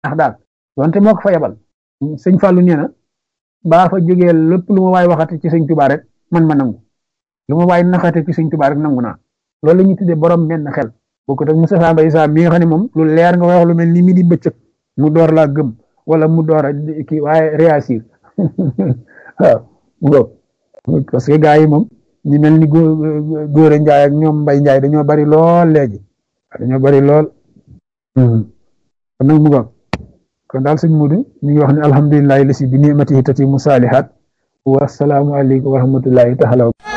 ndax daal donte moo ko fa yebal sëñ Fallou nee na baa fa jógee lépp lu ma waay waxati ci sëñ Tuubaa rek man ma nangu lu ma waay naxate ci sëñ Tuubaa rek nangu naa loolu la ñuy tuddee borom menn xel bokkut ak Moustapha Mbaye Issa mi nga xam ne moom lu leer nga wax lu mel ni mi di bëccëg mu door laa gëm wala mu door a kii waaye réagir waaw parce que gars yi moom ñu mel ni góor a njaay ak ñoom mbay njaay dañoo bari lool léegi dañoo bari lool kon nag mu ngoog kon daal sëñ Mudu ñu ngi wax ne alhamdulilahi lasi bi nimatihi tatimu saalihaat wa salaamu aleykum wa rahmatullahi taala